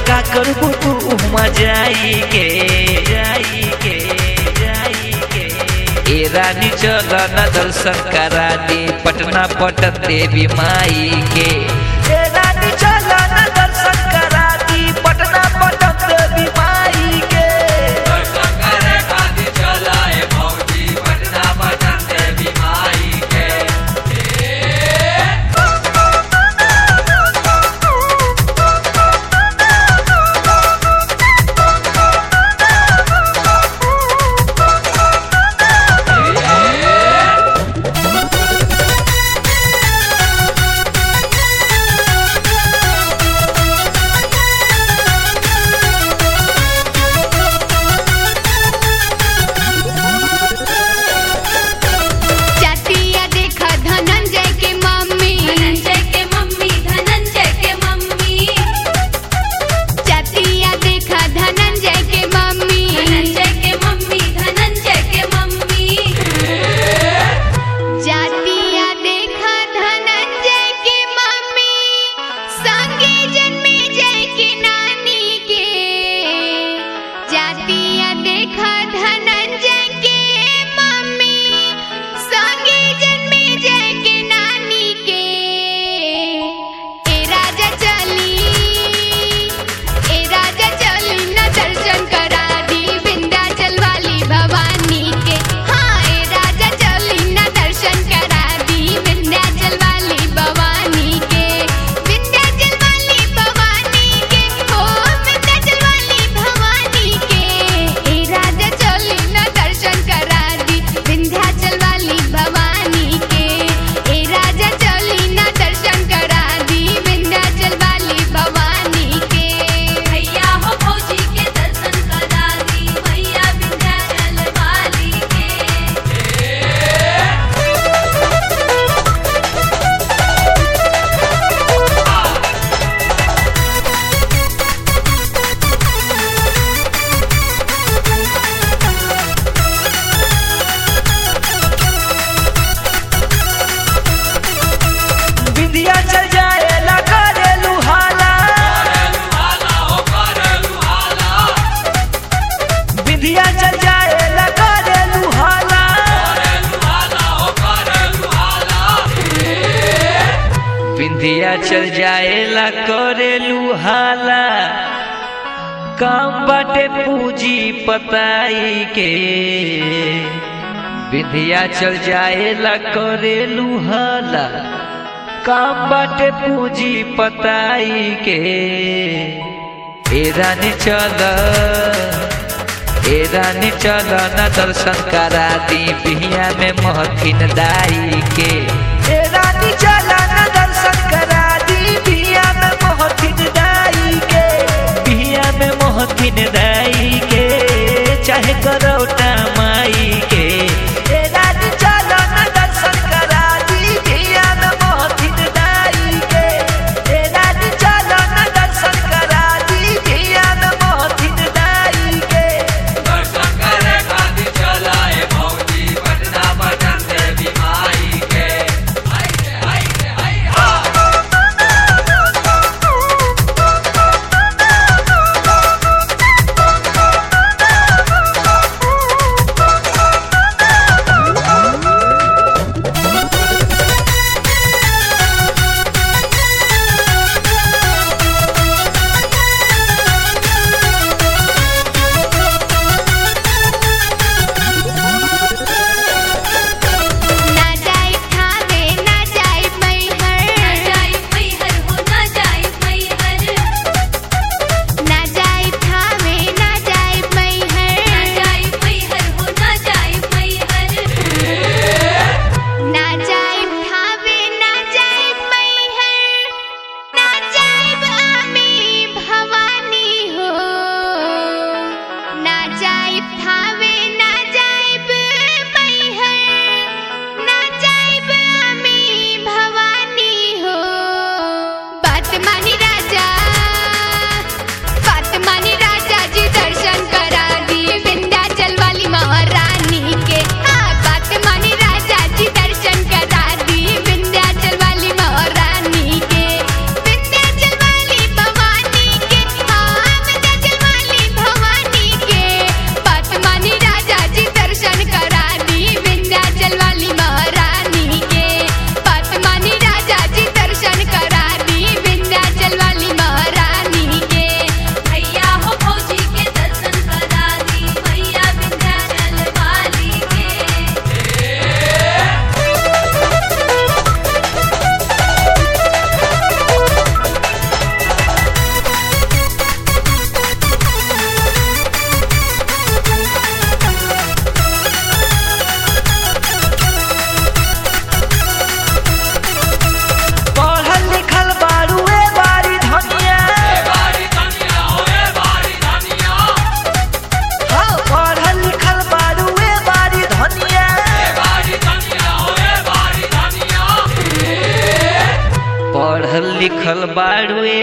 का करबू तू उमा जाई के जाई के जाई के ए रानी चल न दर्शन करा दी पटना पटन देवी माई के ए रानी चल न दर्शन करा दी पटना पटन देवी माई के दर्शन करे खातिर चलाए भौजी पटना पटन देवी माई के चटिया देखा धनंजय के मम्मी धनंजय के मम्मी धनंजय के मम्मी चटिया देखा धनंजय के मम्मी धनंजय के मम्मी धनंजय के मम्मी जातिया देखा धनंजय के मम्मी संगे जन्मे जय के नानी के जातिया देखा धनंजय के मम्मी संगे जन्मे जय के नानी के ए राजा चली ए राजा चली न दर्शन करा दी विंध्याचल वाली भवानी के हाँ ए राजा चली न दर्शन करा दी विंध्याचल वाली भवानी के विंध्याचल वाली भवानी के ओ विंध्याचल वाली भवानी के ए राजा चली न दर्शन करा दी विंध्याचल वाली भवानी के ए राजा चली न दर्शन करा दी विंध्याचल वाली भवानी के भैया हो भौजी के दर्शन करा दी भैया विंध्याचल वाली के बिंदिया चल जाए ला करे लुहाला हाला हो करे लुहाला बिंदिया चल जाए ला करे लुहाला करे लुहाला हो करे लुहाला बिंदिया चल जाए ला करे लुहाला काम बाटे पूजी पताई के बिंदिया चल जाए ला करे लुहाला काम बाटे पूजी पताई के ए रानी चल ए रानी चल न दर्शन करा दी बिहिया में महथिन दाई के ए रानी चल न दर्शन करा दी बिहिया में महथिन दाई के बिहिया में महथिन दाई के चाहे करौटा माई के ए रानी चल न दर्शन करा दी बिहिया में महथिन दाई के ए रानी चल न दर्शन करा दी बिहिया में महथिन दाई के दर्शन करे खातिर चलाए भौजी पटना पटन देवी माई के आई रे आई रे आई हा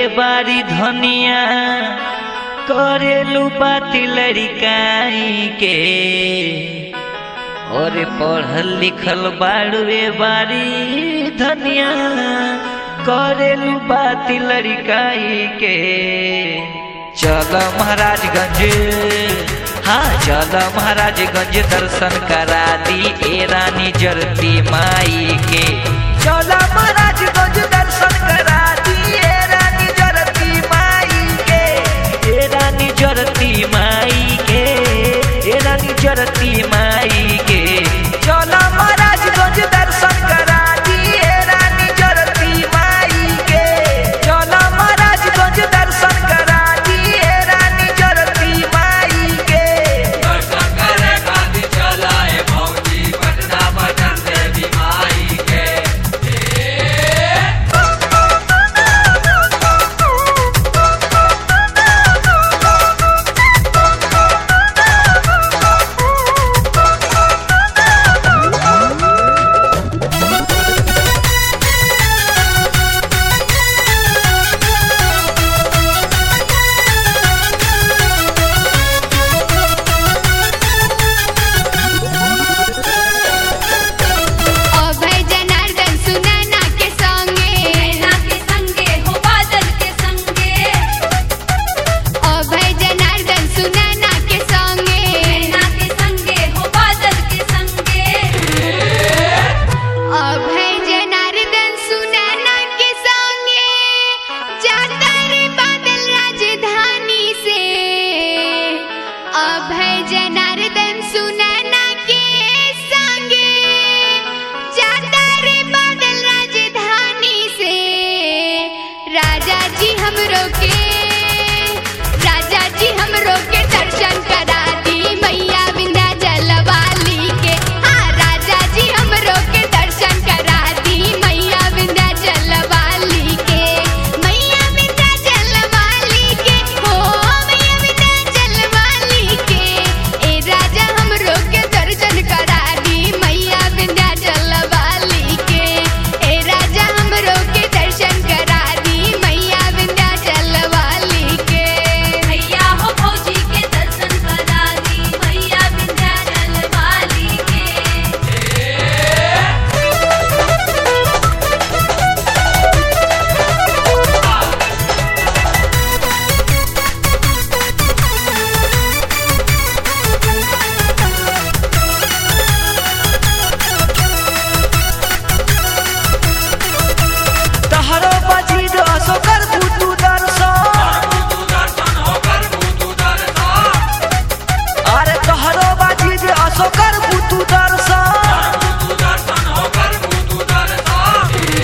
बारी धनिया करेलू बाती लड़िकाई के और पढ़ल लिखल बाड़ू ए बारी धनिया करेलू बाती लड़िकाई के चल महाराजगंज हाँ चल महाराजगंज दर्शन करा दी ए रानी जरती माई के चल महाराजगंज दर्शन करा दी ए रानी जरती माई के ए रानी जरती माई के ए रानी जरती माई के चल महाराजगंज दर्शन करा दी ए रानी जरती माई के चल महाराजगंज दर्शन करा दी ए रानी जरती माई के दर्शन करे खातिर चलाए भौजी पटना पटन देवी माई के अभय जनार्दन सुनैना के संगे नैना के संगे हो बादल के संगे अभय जनार्दन सुनैना के संगे नैना के संगे हो बादल के संगे अभय जनार्दन सुनैना के संगे जाता रे बादल राजधानी से अभय जनार्दन सुनैना के संगे जाता रे बादल राजधानी से राजा जी हमरो के राजा जी हमरो के दर्शन करा दी मैया विंध्याचल वाली के हाँ राजा जी हमरो के दर्शन करा दी मैया विंध्याचल वाली के मैया विंध्याचल वाली के हो मैया विंध्याचल वाली के ए राजा हमरो के दर्शन करा दी मैया विंध्याचल वाली के ए राजा हमरो के दर्शन करा दी मैया विंध्याचल वाली के भैया हो भौजी के दर्शन करा दी मैया विंध्याचल वाली के तहरो बजी असो कर तू दर्शन तू दर्शन होकर तू दर्शन अरे तहरो बाजी असो कर तू दर्शन तू दर्शन होकर तू दर्शन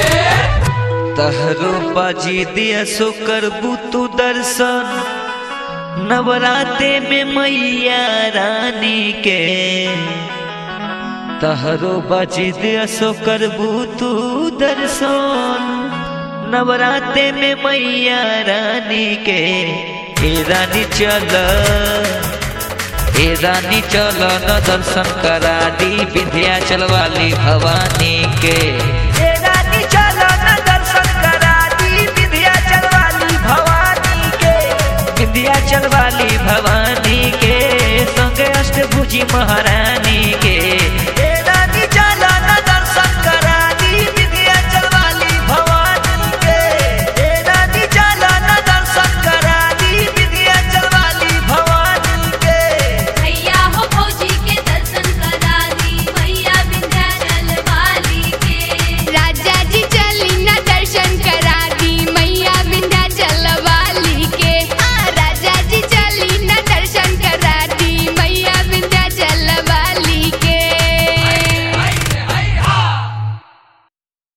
तहरो बाजी असो कर तू दर्शन नवराते में मैया रानी के तहरो बाजी असो कर तू दर्शन नवराते में मैया रानी के ए रानी चल ए रानी चल न दर्शन करा दी विंध्याचल वाली भवानी के